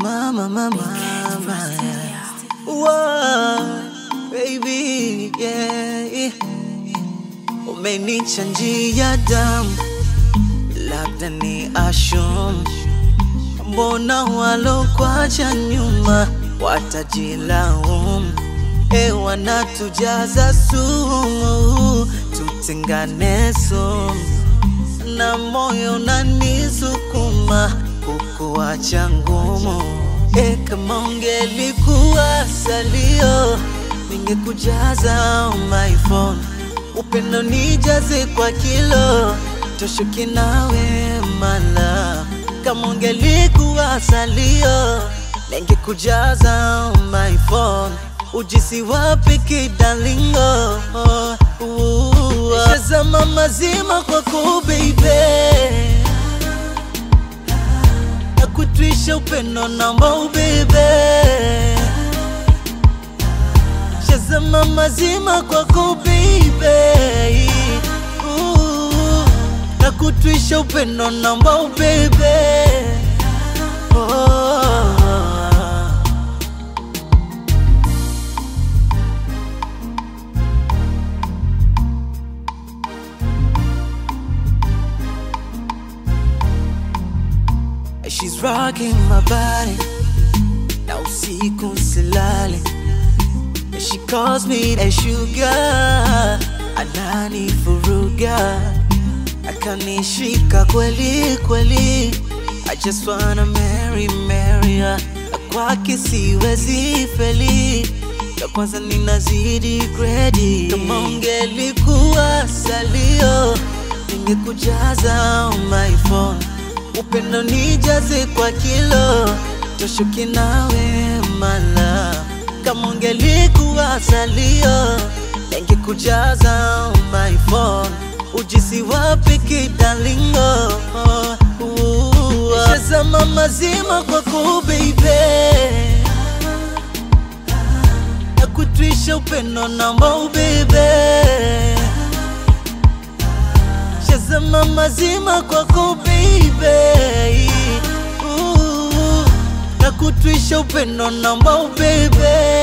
mama, mama, mama. Whoa, baby, yeah. Umenichanjia damu, labda ni ashum. Mbona walokwacha nyuma watajilaumu? E, wanatujaza sumu, tutengane sumu, na moyo unanisukuma kukuacha ngumu. E, kama ungelikuwa salio, ningekujaza on my phone, upendo nijaze kwa kilo, toshuki nawe mala. Kama ungelikuwa salio, ningekujaza on my phone, ujisi wapi kidalingo? Shazama mazima kwako baby na kutwisha upendo namba ubebe shazama mazima kwako baby Ooh, na kutwisha upendo namba ubebe oh. She's rocking my body na usiku silale She calls me a sugar anani furuga akanishika kweli kweli I just wanna marry marry her Na kwake siwezi feli ya kwanza ninazidi gredi kama ungelikuwa salio ningekujaza on my phone upendo nijaze kwa kilo toshuki nawe mala kama ungelikuwa salio ningekujaza on my phone ujisi wapi kidalingo shazama mazima kwako baby na kutwisha upendo namba ubebe shazama mazima kwako baby Ooh, na kutwisha upendo namba ubebe